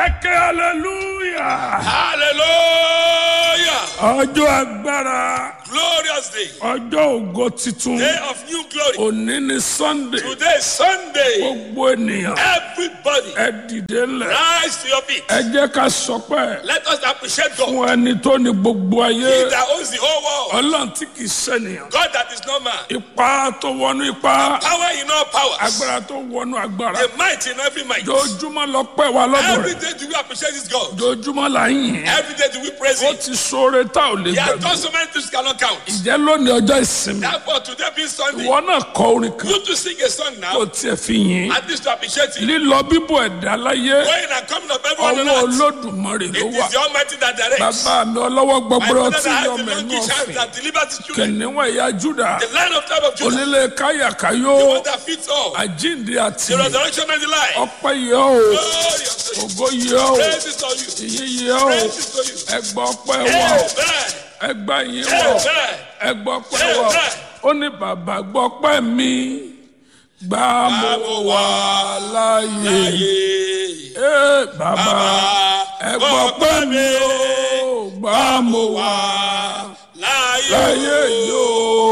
ẹkẹ hallelujah Hallelujah. ọjọ́ agbára Glorious day. ọjọ́ ògo titun Day of new glory. òní ni sunday Today is Sunday. gbogbo ènìyàn Everybody ẹ dìde ńlẹ̀ rise to your feet. ẹ jẹ́ ká sọpẹ́ Let us appreciate God. fún ẹni tó ní gbogbo He ayé that owns the whole world. ọlọ́run tí kì í ṣènìyàn God that is not man. ipa tó wọnú ipa Power in all powers. agbára tó wọnú agbára The might in every might. jojúmọ́ lọ pẹ́ wa lọ́dọ̀ Every rẹ̀ day do we appreciate this God. jojúmọ́ là ń yìn Every day do we praise ó Him. ti sóore tá ò lè He has gbàgbé done so many things cannot count. ìjẹ́ lónìí ọjọ́ ìsinmi Therefore, today being Sunday, ìwọ náà kọ orin kan you to sing a song kó now. tiẹ̀ fi yìn At least to appreciate Him. lílọ bíbọ̀ ẹ̀dá láyé Going and coming of everyone on ọwọ́ earth. olódùmarè ló It wà is the Almighty that directs. bàbá mi ọlọ́wọ́ My gbọgbọrọ father tí that has yọ the mẹ́nu donkey child ọ̀fìn that delivers his children. kìnìún ẹ̀yà júdà The lion of tribe of Judah. onílé káyàkáyó The one that fits all. àjíǹde àti The resurrection and the life. ọpẹ́ yẹ ọ́ Glory unto you. ògo yẹ ọ́ Praise is to you. ìyìn yẹ ọ́ Praise is to you. ẹgbà ọpẹ́ wà ọ́ Amen. ẹgbà yìí wà ọ́ Amen. ẹgbà ọpẹ́ wà ọ́ ó ní bàbá gbọ́ pẹ́ mi gbà mo wà láàyè Ayé. Ee, bàbá ẹgbà ọpẹ́ mi ó gbà mo wà Láyé. láàyè yóò